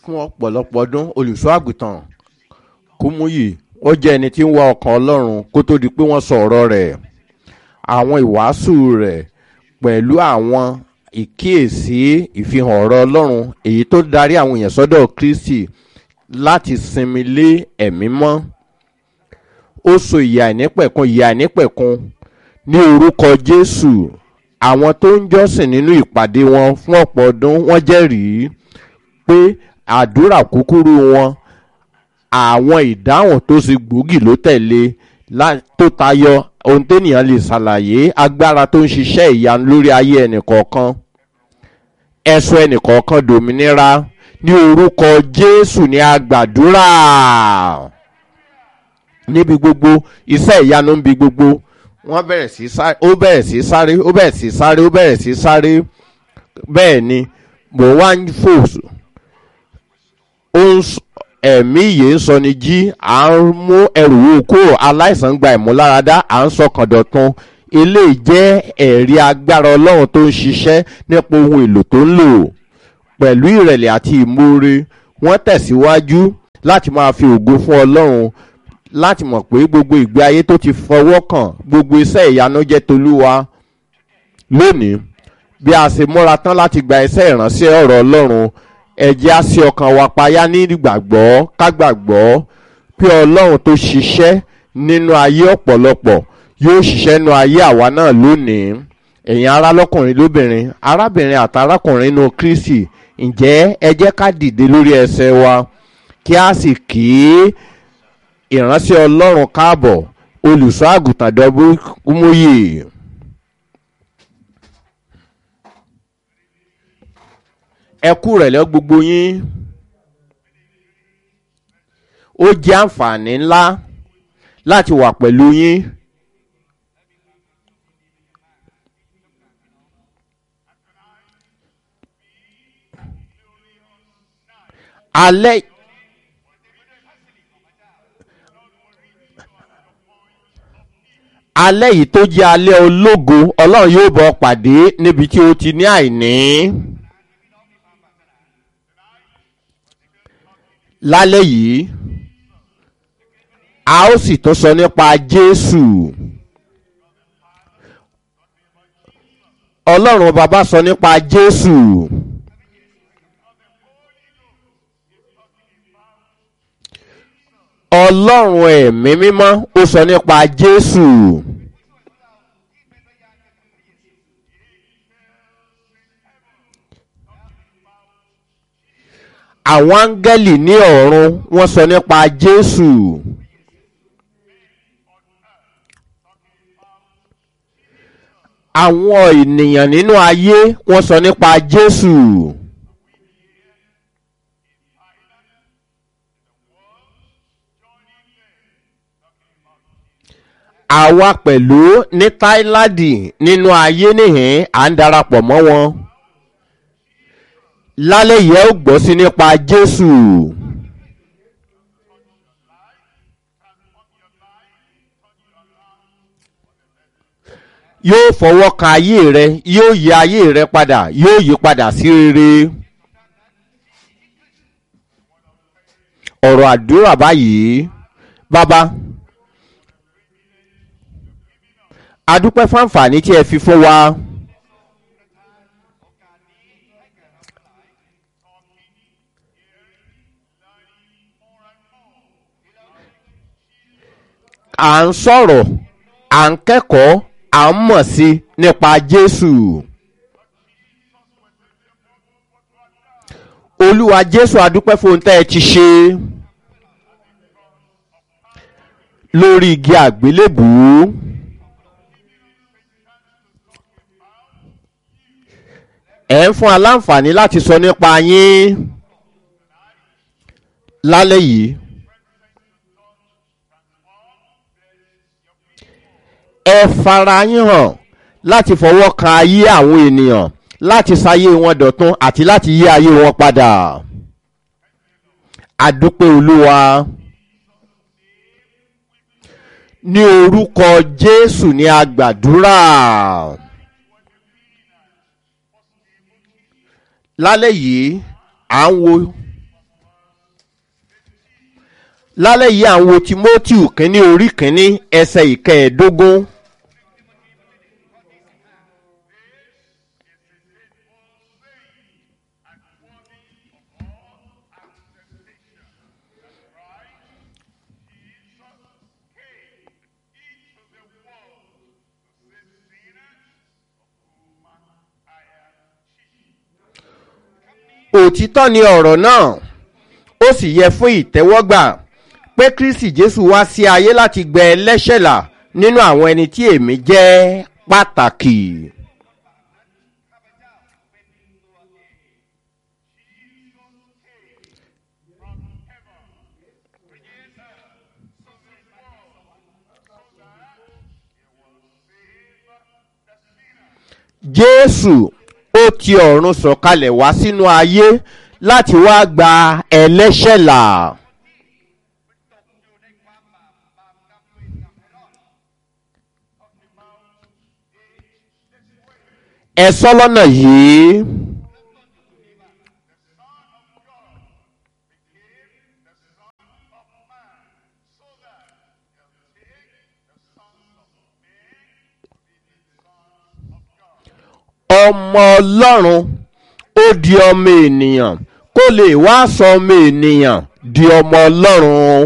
fún ọ̀pọ̀lọpọ̀ ọdún olùṣọ́ àgùntàn kúmúyì ó jẹ́ ẹni tí ń wá ọkàn ọlọ́run kó tó di pé wọ́n sọ ọ̀rọ̀ rẹ̀ àwọn ìwàásù rẹ̀ pẹ̀lú àwọn ìkíyèsí ìfihàn ọ̀rọ̀ ọlọ́run èyí tó darí àwọn èèyàn sọ́dọ̀ kristi láti sinmi lé ẹ̀mí mọ́ ó so ìyà ìnípẹ̀kun ìyà ìnípẹ̀kun ní orúkọ jésù àwọn tó ń jọ́sìn nínú ìpàdé wọn fún ọ̀pọ̀ ọdún wọ́n jẹ́rìí pé àdúrà kúkúrú wọn àwọn ìdáhùn tó ṣe gbòógì ló tẹ̀lé tó tayọ ohun téèyàn lè ṣàlàyé agbára tó ń ṣiṣẹ́ ìyanu lórí ayé ẹnìkọ̀ọ̀kan ẹ̀sùn ẹnìkọ̀ọ̀kan dòmìnira ní orúkọ jésù ní agbàdúrà níbi gbogbo iṣẹ́ ìyanu ń bi gbogbo wọ́n bẹ̀rẹ̀ sí sáré ó bẹ̀rẹ̀ sí sáré ó bẹ̀rẹ̀ sí sáré ó bẹ̀rẹ̀ sí sáré bẹ́ẹ̀ ni mò ń wá ń fò ó ń ẹ̀mí yìí ń sọ ni jí à ń mú ẹrù wò kó aláìsàn gba ìmúláradá à ń sọkàn dọ̀tun eléyìí jẹ́ ẹ̀rí agbára ọlọ́run tó ń ṣiṣẹ́ nípa ohun èlò tó ń lò pẹ̀lú ìrẹ̀lẹ̀ àti ìmoore wọ́n tẹ̀síwájú láti máa fi ògo fún ọlọ́run láti mọ̀ pé gbogbo ìgbé ayé tó ti fọwọ́ kàn gbogbo iṣẹ́ ìyanu jẹ́ tolúwa lónìí bí a ṣe múra tán láti gba iṣẹ́ ìránṣẹ́ ọ̀rọ̀ ọlọ́run ẹ̀jẹ̀ á sí ọkàn wa payá ní ìgbàgbọ́ kágbàgbọ́ pé ọlọ́run tó ṣiṣẹ́ nínú ayé ọ̀pọ̀lọpọ̀ yóò ṣiṣẹ́ nínú ayé àwa náà lónìí ẹ̀yin ará lọ́kùnrin lóbìnrin arábìnrin àti arákùnrin inú kristi ǹjẹ́ ẹ jẹ́ ká dìde lórí ẹsẹ̀ wa kí a sì kí ìránṣẹ́ ọlọ́run káàbọ̀ olùṣọ́ àgùntàn dọ́bú kúmóyè. ẹ kú rẹ̀ lọ gbogbo yín ó jẹ́ àǹfààní ńlá láti wà pẹ̀lú yín. alẹ́ alẹ́ yìí tó jẹ́ alẹ́ ológo ọlọ́run yóò bọ̀ pàdé níbi tí ó ti ní àìní. lálẹ́ yìí a ó sì tún sọ nípa jésù ọlọ́run bàbá sọ nípa jésù. ọlọ́run ẹ̀mí mímọ́ ó sọ nípa jésù. àwọn áńgẹ́lì ní ọ̀run wọ́n sọ nípa jésù. àwọn ènìyàn nínú ayé wọ́n sọ nípa jésù. àwa pẹ̀lú ní táìláàdì nínú ayé nìyẹn à ń darapọ̀ mọ́ wọn lálẹ́ yìí ẹ ó gbọ́ sí nípa jésù. yóò fọwọ́ kan ayé rẹ yóò yí ayé rẹ padà yóò yí padà sí rere. ọ̀rọ̀ àdúrà báyìí bàbá adúpẹ́ fáǹfààní tí ẹ fi fún wa. à ń sọ̀rọ̀ à ń kẹ́kọ̀ọ́ à ń mọ̀ sí nípa jésù. olúwa jésù adúpẹ́ fún ohun tẹ́ ẹ ti ṣe lórí igi àgbélébùú. ẹ̀ ń fún aláǹfààní láti sọ nípa yín lálẹ́ yìí. ẹ fara yín hàn láti fọwọ́ kan ayé àwọn ènìyàn láti sáyé wọn dọ̀tún àti láti yí ayé wọn padà. àdúpẹ́ olúwa ní orúkọ jésù ní agbàdúrà. lálẹ́ yìí à ń wo lálẹ́ yìí à ń wo timothy kínní orí kínní ẹsẹ̀ ìkẹẹ̀ẹ́dógún. òtítọ́ ni ọ̀rọ̀ náà ó sì yẹ fún ìtẹ́wọ́gbà pé kristi jésù wá sí ayé láti gbẹ ẹlẹ́ṣẹ̀ là nínú àwọn ẹni tí èmi jẹ́ pàtàkì. jésù ó ti ọ̀run sọ̀kalẹ̀ wá sínú ayé láti wá gba ẹlẹ́ṣẹ̀ là. ẹ sọ lọ́nà yìí. ọmọ ọlọ́run ó di ọmọ ènìyàn kó lè wá sọ ọmọ ènìyàn di ọmọ ọlọ́run.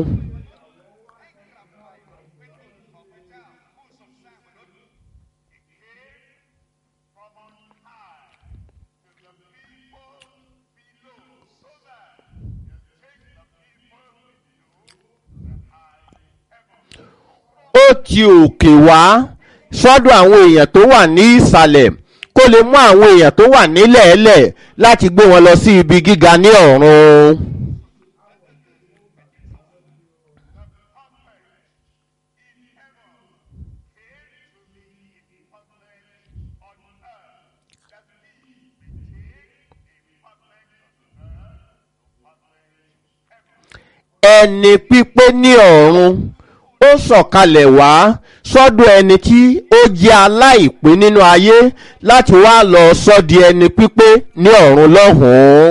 ó ti òkè wá sọ́dọ̀ àwọn èèyàn tó wà ní ìsàlẹ̀ kó lè mú àwọn èèyàn tó wà nílẹ̀ ẹlẹ̀ láti gbé wọn lọ sí ibi gíga ní ọ̀run. ẹni pípé ní ọ̀run ó sọ̀kalẹ̀ wá sọ́dọ̀ ẹni tí ó jẹ́ aláìpé nínú ayé láti wá lọ sọ́ di ẹni pípé ní ọ̀run lọ́hùn-ún.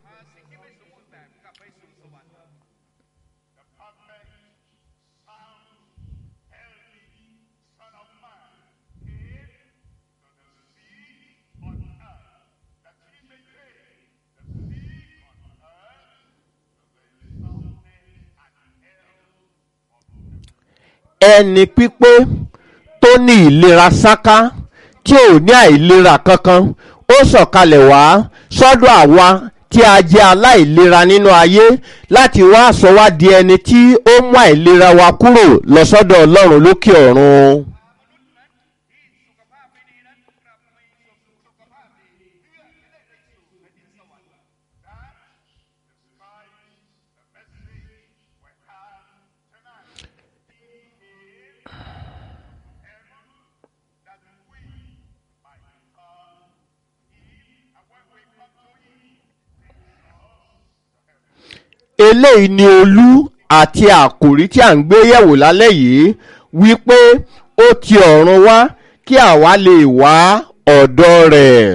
ẹni pípé tó ní ìlera sáká tí ò ní àìlera kankan ó sọ̀kalẹ̀ wá sọ́dọ̀ àwa tí a jẹ́ aláìlera nínú ayé láti wá sọ wá di ẹni tí ó mú àìlera wa kúrò lọ sọ́dọ̀ ọlọ́run lókè ọ̀run. eléyìí ni olú àti àkòrí tí à ń gbé yẹ̀wò lálẹ́ yìí wípé ó ti ọ̀run wá kí àwa lè wá ọ̀dọ̀ rẹ̀.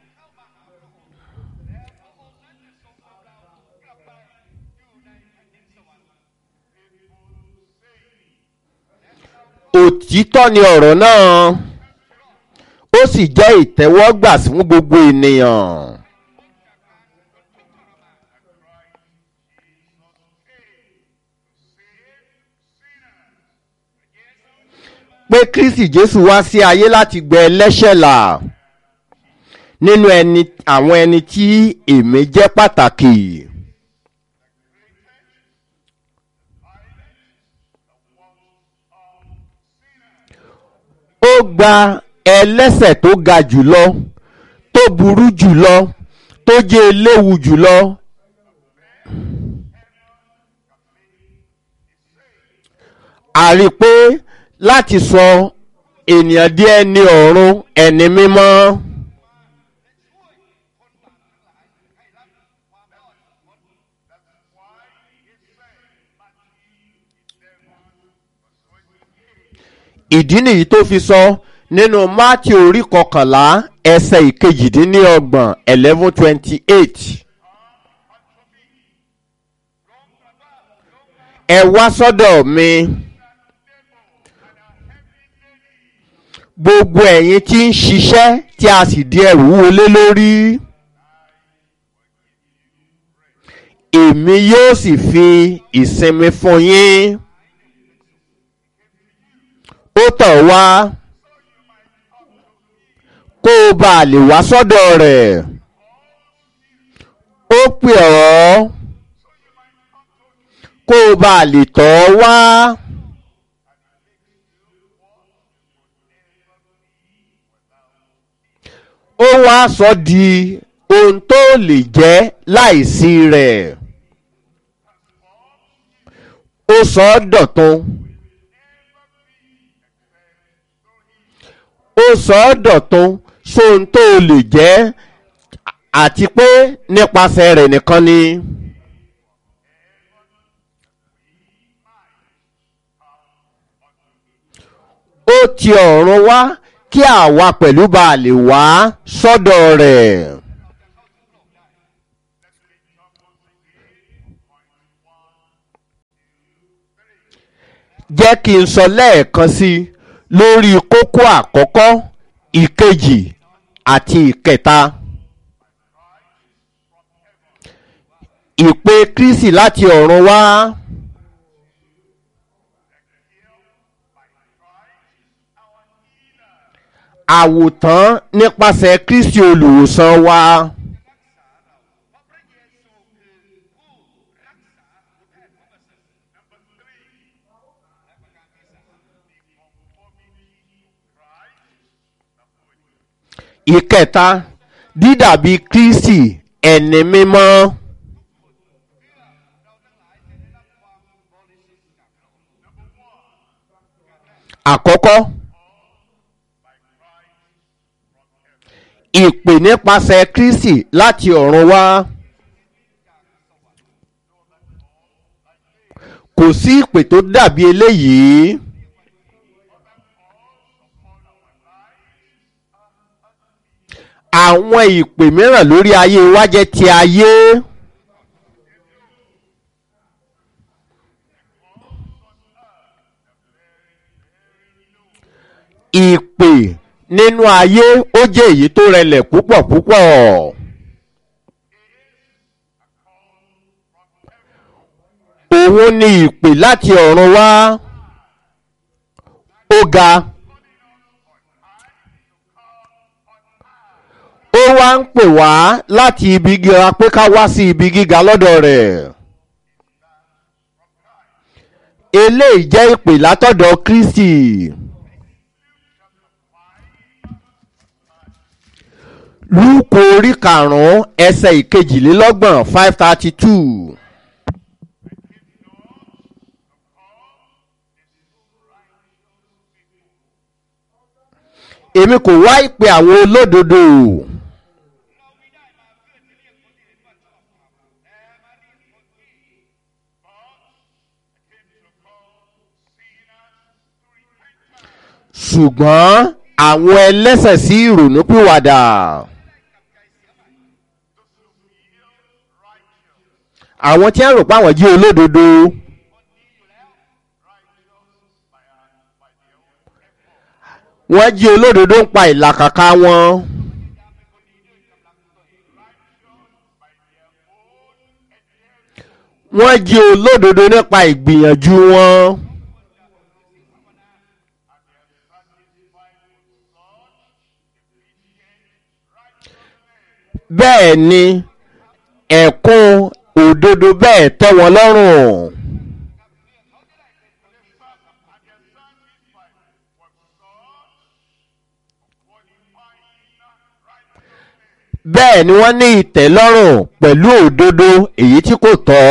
òtítọ́ ni ọ̀rọ̀ náà ó sì jẹ́ ìtẹ́wọ́gbà fún gbogbo ènìyàn. pé kristi jésù wá sí ayé láti gbẹ ẹlẹ́ṣẹ̀ là nínú ẹni àwọn ẹni tí èmi jẹ́ pàtàkì. ó gba ẹlẹ́sẹ̀ tó ga jùlọ tó burú jùlọ tó jẹ́ eléwu jùlọ. a rí i pé láti sọ ènìyàn di ẹni ọ̀run ẹni mímọ́. ìdí nìyí tó fi sọ nínú mátì orí kọkànlá ẹsẹ̀ ìkejìdínlọ́gbọ̀n eleven twenty eight. ẹ wá sọ́dọ̀ mi gbogbo ẹ̀yin tí ń ṣiṣẹ́ tí a sì di ẹrù wọlé lórí èmi yóò sì fi ìsinmi fún yín ó tọ̀ wá kó o bá lè wá sọ́dọ̀ rẹ̀ ó pè ọ́ kó o bá lè tọ́ wá. ó wá sọ di ohun tó lè jẹ́ láìsí rẹ̀ ó sọ ọ́ dọ̀tun ó sọ ọ́ dọ̀tun sóhun tó lè jẹ́ àti pé nípasẹ̀ rẹ̀ nìkan ni. ó ti ọ̀run wá kí àwa pẹ̀lú bá lè wá sọ́dọ̀ rẹ̀. jẹ́ kí n sọ lẹ́ẹ̀kan sí i lórí kókó àkọ́kọ́ ìkejì àti ìkẹta. ìpè kristi láti ọ̀run wá. àwòtán nípasẹ̀ kristi olùwòsàn wa. ìkẹta dídàbí kristi ẹni mímọ́. àkọ́kọ́ ìpè nípasẹ̀ kristi láti ọ̀run wá. kò sí ìpè tó dàbí eléyìí. àwọn ìpè mìíràn lórí ayé wa jẹ́ ti ayé. ìpè nínú ayé ó jẹ́ èyí tó rẹlẹ̀ púpọ̀ púpọ̀. òun ni ìpè láti ọ̀run wá ó ga. ó wá ń pè wá láti ibi gíga pé ká wá sí ibi gíga lọ́dọ̀ rẹ̀. eléyìí jẹ́ ìpè látọ̀dọ̀ kristi. lúùkù orí karùn-ún ẹsẹ̀ ìkejìlélọ́gbọ̀n five thirty two. èmi kò wá ìpè àwọn olódodo. ṣùgbọ́n àwọn ẹlẹ́sẹ̀ sí ìrònúpìwàdà. àwọn tí wọ́n rò pé àwọn jí olódodo. wọ́n jí olódodo ń pa ìlàkàkà wọn. wọ́n jí olódodo nípa ìgbìyànjú wọn. bẹ́ẹ̀ ni ẹ̀kún òdodo bẹ́ẹ̀ tẹ́ wọn lọ́rùn. bẹ́ẹ̀ ni wọ́n ní ìtẹ́lọ́rùn pẹ̀lú òdodo èyí tí kò tọ́.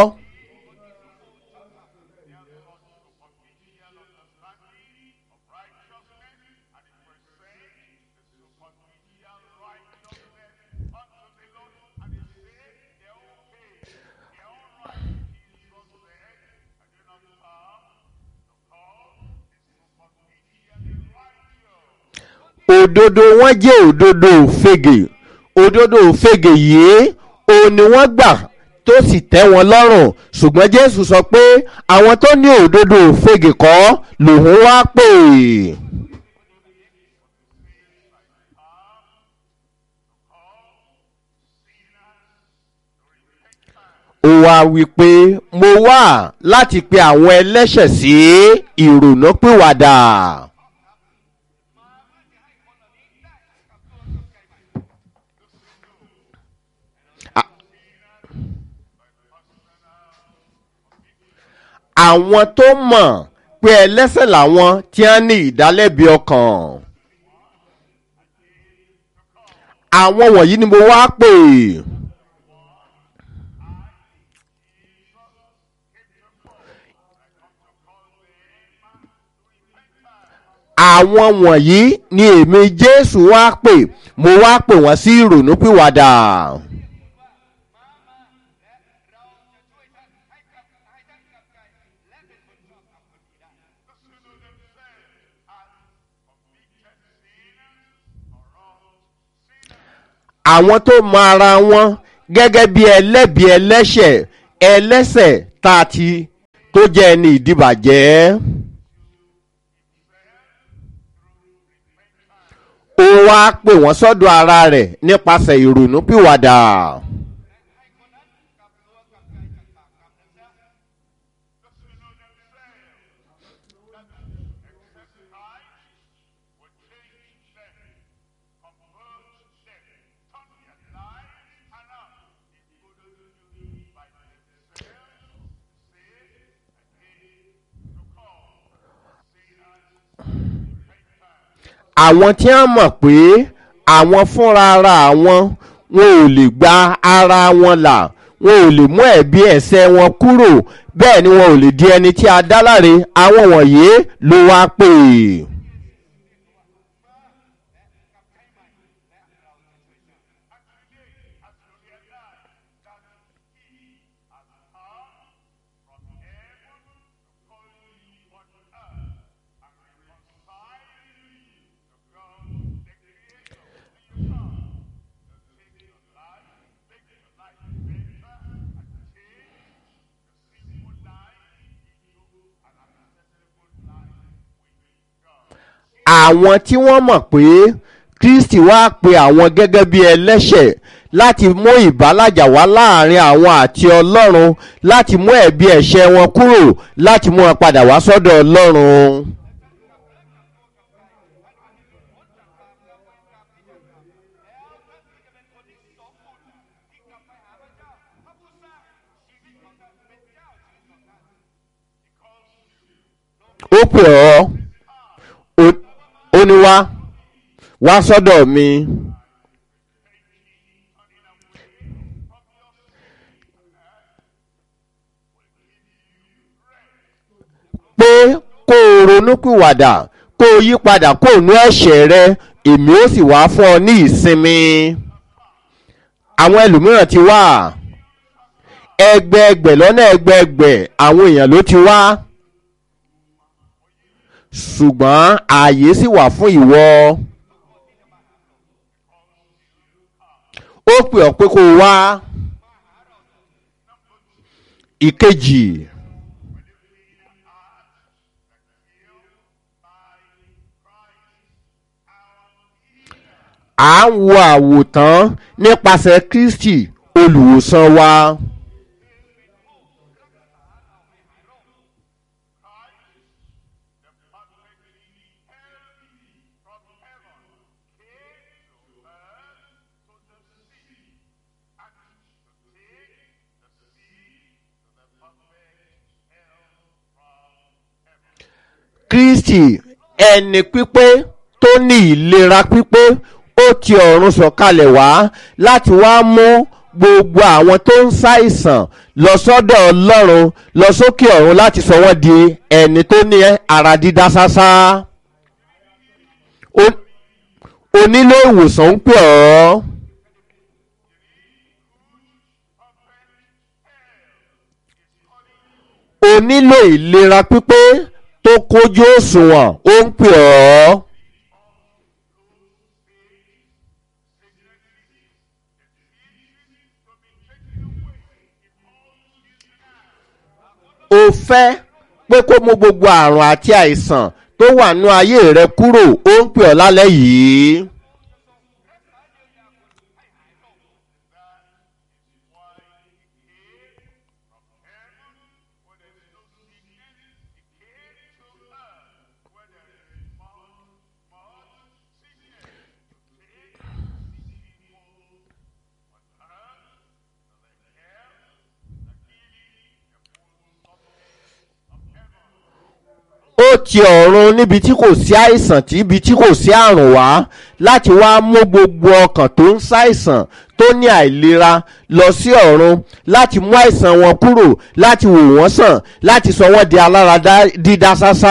òdodo wọn jẹ́ òdodo òfegè òdodo òfegè yìí òun ni wọ́n gbà tó sì tẹ́ wọn lọ́rùn ṣùgbọ́n jésù sọ pé àwọn tó ní òdodo òfegè kọ́ lòun wá pè. ó wá wí pé mo wá láti pe àwọn ẹlẹ́ṣẹ̀ sí ìrònúpìwàdà. àwọn tó mọ̀ pé ẹlẹ́sẹ̀ làwọn tí wọ́n ní ìdálẹ́bi ọkàn. àwọn wọ̀nyí ni mo wá pè. àwọn wọ̀nyí ni èmi jésù wá pè mo wá pè wọ́n sí ìrònúpìwàdà. àwọn tó mọ ara wọn gẹ́gẹ́ bí ẹlẹ́bi ẹlẹ́ṣẹ̀ ẹlẹ́sẹ̀ tá a ti tó jẹ́ ẹni ìdìbàjẹ́. ó wá pè wọ́n sọ́dọ̀ ara rẹ̀ nípasẹ̀ ìrònúpìwàdà. àwọn tí wọ́n mọ̀ pé àwọn fúnra ara àwọn wọn ò lè gba ara wọn là wọn ò lè mú ẹ̀bi ẹ̀sẹ̀ wọn kúrò bẹ́ẹ̀ ni wọn ò lè di ẹni tí a dá láre àwọn wọ̀nyí ló wá pè. àwọn tí wọ́n mọ̀ pé kristi wá pe àwọn gẹ́gẹ́ bí ẹlẹ́ṣẹ̀ láti mú ìbálàjà wá láàrin àwọn àti ọlọ́run láti mú ẹ̀bi ẹ̀ṣẹ̀ wọn kúrò láti mú wọn padà wá sọ́dọ̀ ọlọ́run. ó pè ọ́ ó ní wá wá sọ́dọ̀ mi. pé kó o ronúpìwàdà kó o yí padà kó o nú ẹ̀ṣẹ̀ rẹ èmi ó sì wá fún ọ ní ìsinmi. àwọn ẹlòmíràn ti wá ẹgbẹẹgbẹ̀ lọ́nà ẹgbẹẹgbẹ̀ àwọn èèyàn ló ti wá ṣùgbọ́n ààyè sì wà fún ìwọ. ó pè ọ́ pé kó o wá. ìkejì. à ń wo àwòtán nípasẹ̀ kristi olùwòsàn wa. kristi ẹni pípé tó ní ìlera pípé ó ti ọ̀run sọ̀kalẹ̀ wá láti wá mú gbogbo àwọn tó ń ṣàìsàn lọ sọ́dọ̀ ọlọ́run lọ sókè ọ̀run láti sọ wọ́n di ẹni tó ní ara dídá ṣáṣá onílé ìwòsàn ń pè ọ́. o nílò ìlera pípé tó kójú òṣùwọ̀n ó ń pè ọ́. fẹ́ pé kó mú gbogbo àrùn àti àìsàn tó wà nú ayé rẹ kúrò ó ń pè ọ́ lálẹ́ yìí. ó ti ọ̀run níbi tí kò sí àìsàn tí ibi tí kò sí àrùn wá láti wá mú gbogbo ọkàn tó ń ṣàìsàn tó ní àìlera lọ sí ọ̀run láti mú àìsàn wọn kúrò láti wò wọ́n sàn láti sọ wọ́n di alára dídá sásá.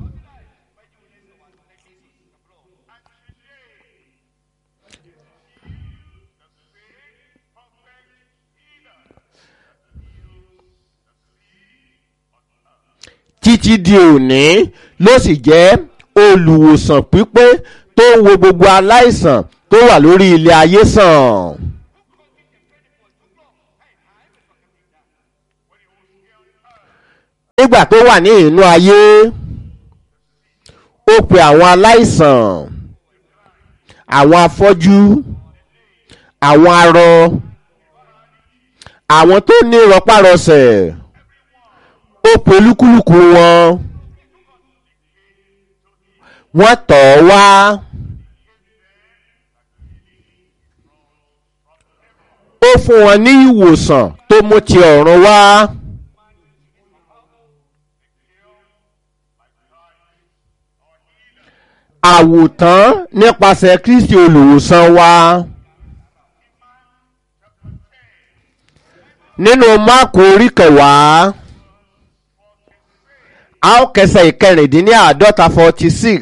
títí di òní ló sì jẹ́ olùwòsàn pípé tó ń wo gbogbo aláìsàn tó wà lórí ilé ayé sàn. nígbà tó wà ní inú ayé ó pe àwọn aláìsàn àwọn afọ́jú àwọn arọ àwọn tó ní rọpárọsẹ̀ ó pe olúkúlùkù wọn wọ́n tọ̀ ọ́ wá ó fún wọn ní ìwòsàn tó mú ti ọ̀run wá. àwòtán nípasẹ̀ kristi olùwòsàn wa. nínú máàkù orí kẹwàá a ó kẹsẹ̀ ìkẹrìndínláàádọ́ta forty six.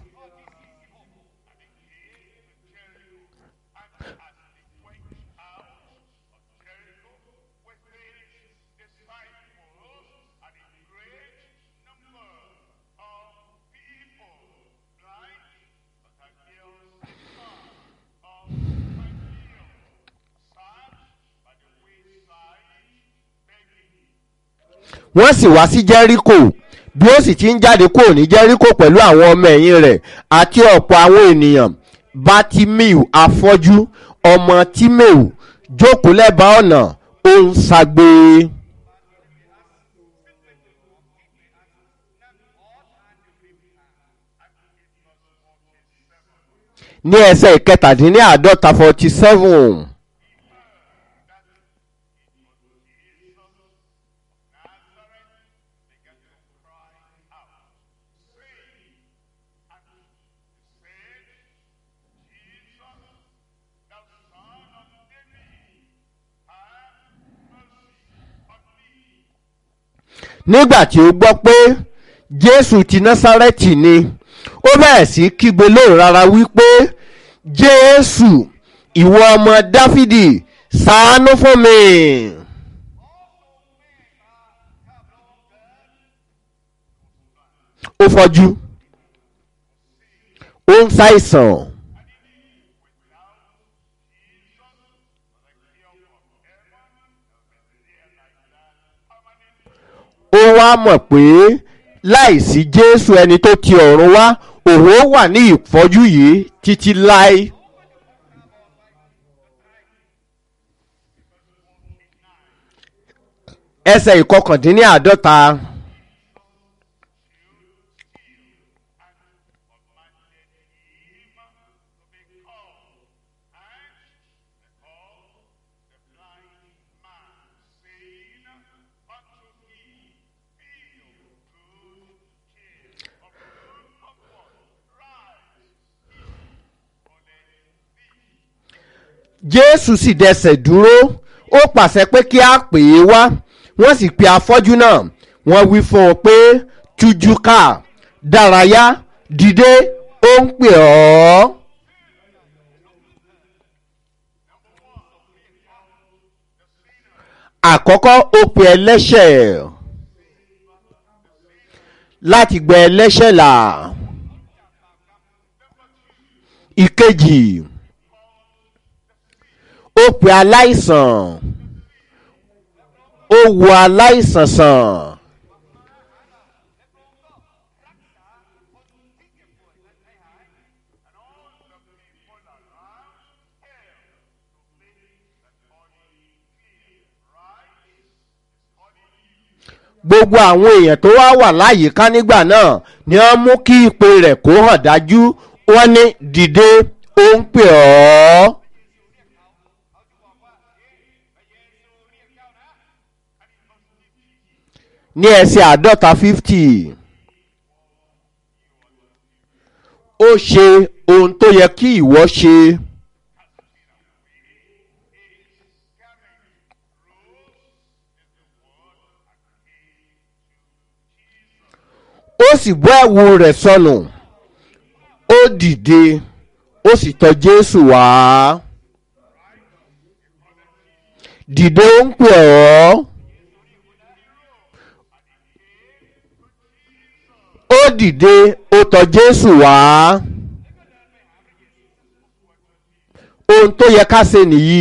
wọ́n sì wá sí jẹ́ríkò bí ó sì ti ń jáde kúrò ní jẹ́ríkò pẹ̀lú àwọn ọmọ ẹ̀yìn rẹ̀ àti ọ̀pọ̀ àwọn ènìyàn bátímíù afọ́jú ọmọ tímẹ́ù jókòó lẹ́bàá ọ̀nà ó ń ṣagbe. ní ẹsẹ̀ ìkẹtàdínláàádọ́ta forty seven. nígbà tí ó gbọ́ pé jésù ti násárẹ́tì ni ó bẹ̀rẹ̀ sí kígbe lóhùn rárá wípé jésù ìwọ ọmọ dáfídì ṣàánú fún mi. ó fọjú ó ń ṣàìsàn. ó wá mọ̀ pé láìsí jésù ẹni tó ti ọ̀run wá òun ó wà ní ìfọ́jú yìí títí láé. ẹsẹ̀ ìkọkàndínláàádọ́ta. jésù sì dẹsẹ̀ dúró ó pàṣẹ pé kí a pè é wá wọ́n sì pe afọ́jú náà wọ́n wí fún un pé tújú ká dárayá dìde ó ń pè ọ́. àkọ́kọ́ ó pe ẹlẹ́ṣẹ̀ láti gbẹ ẹlẹ́ṣẹ̀ là ìkejì ó pe aláìsàn ó wo aláìsàn sàn gbogbo àwọn èèyàn tó wá wà láyìíká nígbà náà ni wọ́n mú kí ìpè rẹ̀ kó hàn dájú wọ́n ní dìde ó ń pè ọ́. ní ẹsẹ̀ àádọ́ta fifty ó ṣe ohun tó yẹ kí ìwọ ṣe. ó sì bọ́ ẹ̀wù rẹ̀ sọnù ó dìde ó sì tọ jésù wá dìde ó ń pè ọ́ ó dìde ó tọ jésù wá ohun tó yẹ ká ṣe nìyí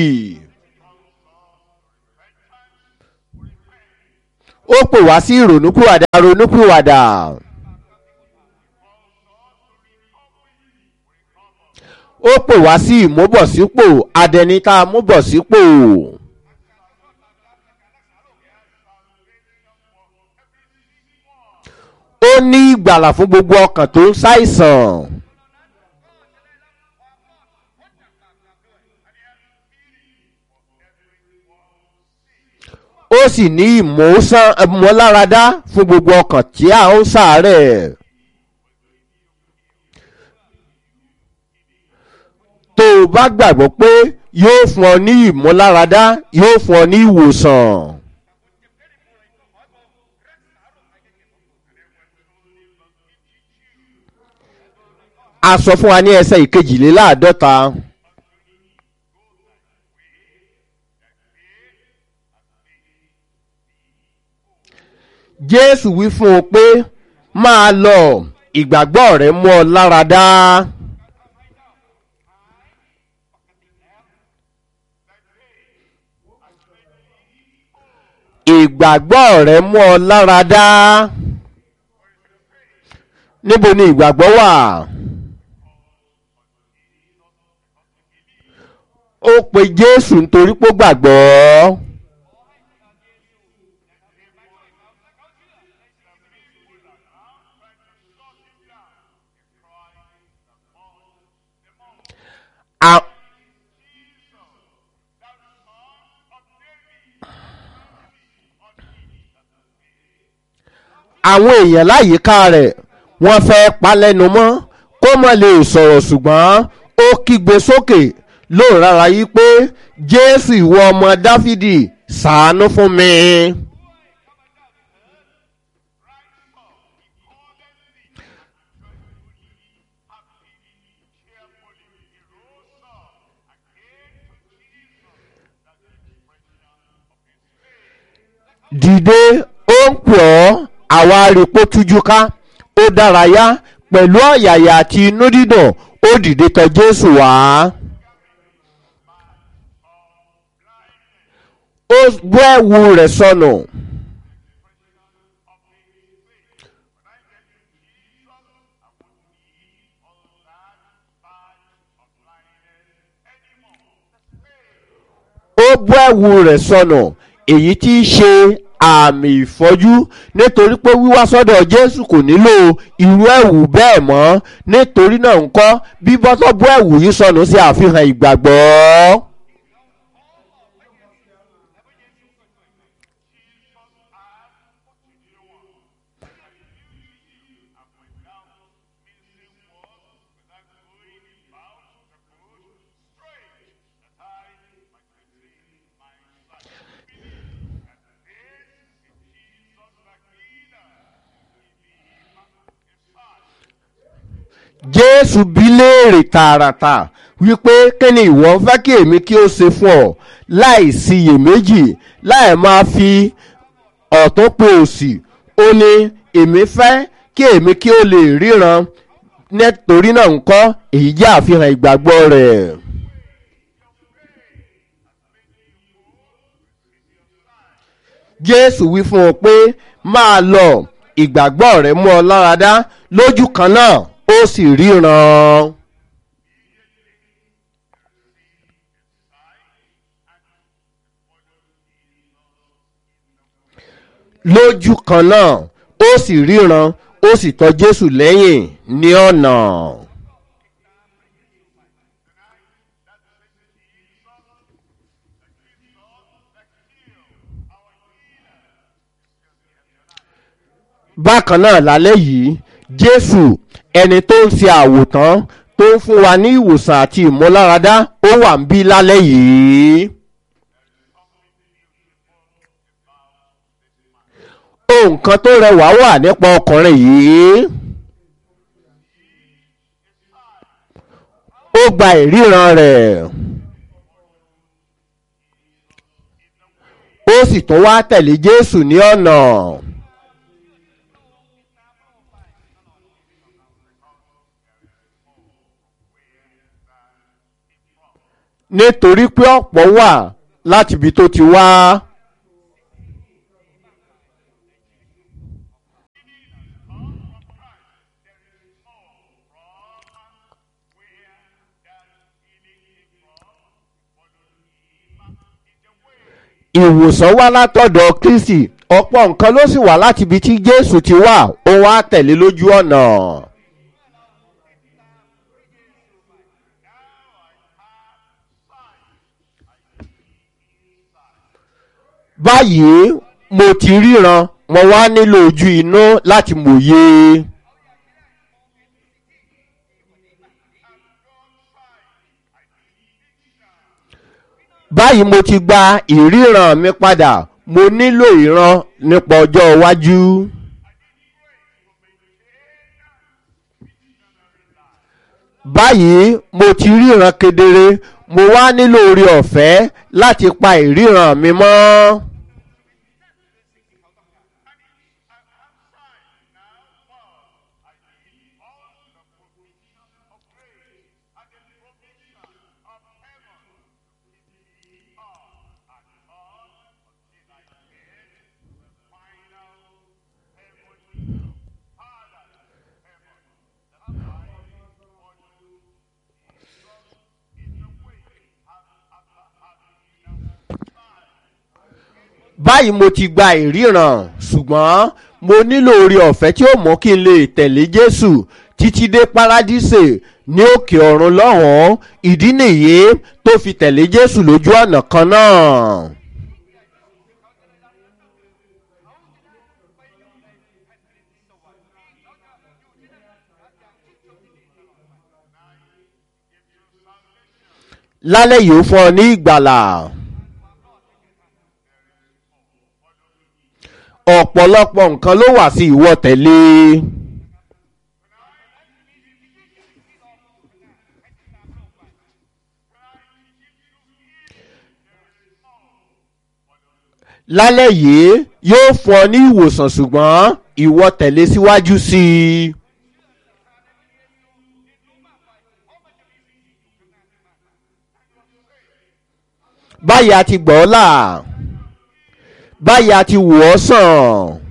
ó pè wá sí ìrònúpìwàdà ronúpìwàdà. ó pè wá sí ìmúbọ̀sípò adẹni tá a múbọ̀sípò. ó ní ìgbàlà fún gbogbo ọkàn tó ń ṣàìsàn. ó sì ní ìmọ̀láradá fún gbogbo ọkàn tí a ń ṣàárẹ̀. tó o bá gbàgbọ́ pé yóò fún ọ ní ìmúláradá yóò fún ọ ní ìwòsàn. a sọ fún wa ní ẹsẹ̀ ìkejìléláàádọ́ta. jésù wí fún un pé máa lọ ìgbàgbọ́ rẹ mú ọ lára dá. ìgbàgbọ́ rẹ mú ọ lára dá. níbo ni ìgbàgbọ́ wà? ó pe jésù nítorí pé ó gbàgbọ́. A àwọn èèyàn láyìíká rẹ̀ wọ́n fẹ́ pa lẹ́nu mọ́ kó mọ̀ lè sọ̀rọ̀ ṣùgbọ́n ó kígbe sókè lóun rárá yí pé jésù ìwọ ọmọ dáfídì ṣàánú fún mi. dìde ó ń pọ̀ ọ́ àwa arìpó tújú ká ó dárayá pẹ̀lú ọ̀yàyà àti inú dídùn ó dìde tọ jésù wá. ó bọ́ ẹ̀wù rẹ̀ sọnù. ó bọ́ ẹ̀wù rẹ̀ sọnù èyí tí í ṣe àmì ìfọ́jú nítorí pé wíwá sọ́dọ̀ jésù kò nílò irú ẹ̀wù bẹ́ẹ̀ mọ́ nítorí náà ńkọ́ bíbọ́ tó bọ́ ẹ̀wù yìí sọnù sí àfihàn ìgbàgbọ́. jésù bí léèrè tààràtà wípé kí ni ìwọ ń fẹ́ kí èmi kí ó ṣe fún ọ láì síyèméjì láì máa fi ọ̀tún pe òsì ó ní èmi fẹ́ kí èmi kí ó lè ríran nítorí náà ń kọ́ èyí jẹ́ àfihàn ìgbàgbọ́ rẹ̀. jésù wí fún ọ pé máa lọ ìgbàgbọ́ rẹ̀ mú ọ láradá lójú kan náà ó sì ríran. lójú kan náà ó sì ríran ó sì tọ́ jésù lẹ́yìn ní ọ̀nà. bákan náà lálẹ́ yìí jésù ẹni tó ń ṣe àwòtán tó ń fún wa ní ìwòsàn àti ìmúláradá ó wà ń bí lálẹ́ yìí. ohun kan tó rẹwà wà nípa ọkùnrin yìí. ó gba ìríran rẹ̀. ó sì tún wá tẹ̀lé jésù ní ọ̀nà. nítorí pé ọ̀pọ̀ wà láti ibi tó ti wá. ìwòsàn wá látọ̀dọ̀ kristi ọ̀pọ̀ nǹkan ló sì wà láti ibi tí jésù ti wà ó wá tẹ̀lé lójú ọ̀nà. báyìí mo ti ríran mo wá nílò ojú inú láti mòye. báyìí mo ti gba ìríran mi padà mo nílò ìran nípa ọjọ́ iwájú. báyìí mo ti ríran kedere mo wá nílò orí ọ̀fẹ́ láti pa ìríran mi mọ́. báyìí mo ti gba ìríran ṣùgbọ́n mo nílò orí ọ̀fẹ́ tí ó mú kí n lè tẹ̀lé jésù títí dé paradíṣe ní òkè ọ̀run lọ́hùn-ún ìdí nìyí tó fi tẹ̀lé jésù lójú ọ̀nà kan náà. lálẹ́ yìí ó fún ọ ní ìgbàlà. ọ̀pọ̀lọpọ̀ nǹkan ló wà sí ìwọ tẹ̀lé. lálẹ́ yìí yóò fún ọ ní ìwòsàn ṣùgbọ́n ìwọ tẹ̀lé síwájú sí i. báyìí a ti gbọ́ ọ́ là báyìí a ti wò ọ́ sàn.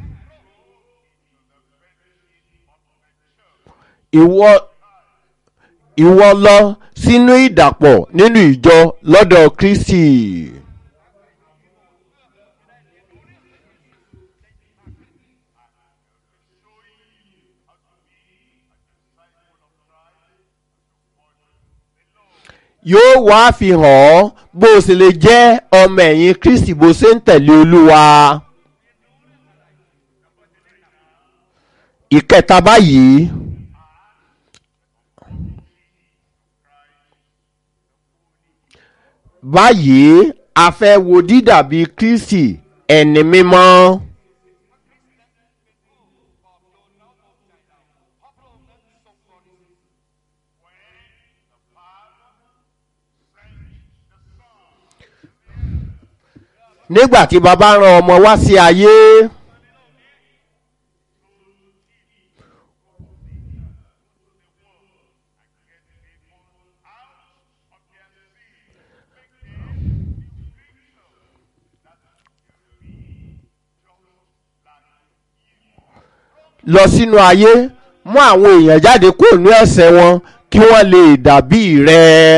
ìwọ ìwọ lọ sínú ìdàpọ̀ nínú ìjọ lọ́dọ̀ kristi. yóò wá fi hàn ọ́ bó o sì lè jẹ́ ọmọ ẹ̀yìn kristi bó ṣe ń tẹ̀lé olúwa. ìkẹta báyìí báyìí a fẹ́ wo dídàbí kristi ẹni mímọ́. nígbà tí baba rán ọmọ wá sí ayé lọ sínú ayé mú àwọn èèyàn jáde kúrò ní ẹsẹ̀ wọn kí wọ́n lè dàbí rẹ̀.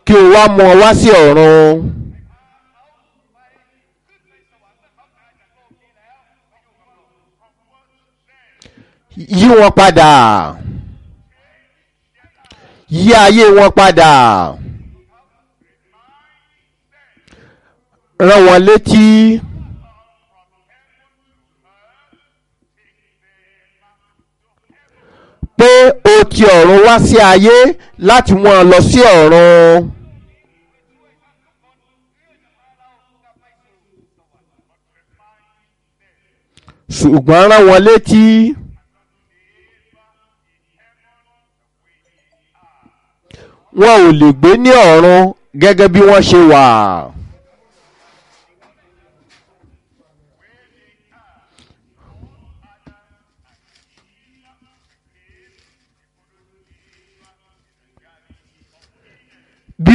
kí o wá mú ọ wá sí ọ̀run. yí wọn padà yí ayé wọn padà rán wọn létí pé o ti ọ̀run wá sí ayé láti mú ọ lọ sí ọ̀run. ṣùgbọ́n rán wọn létí. wọn ò lè gbé ní ọ̀run gẹ́gẹ́ bí wọ́n ṣe wà.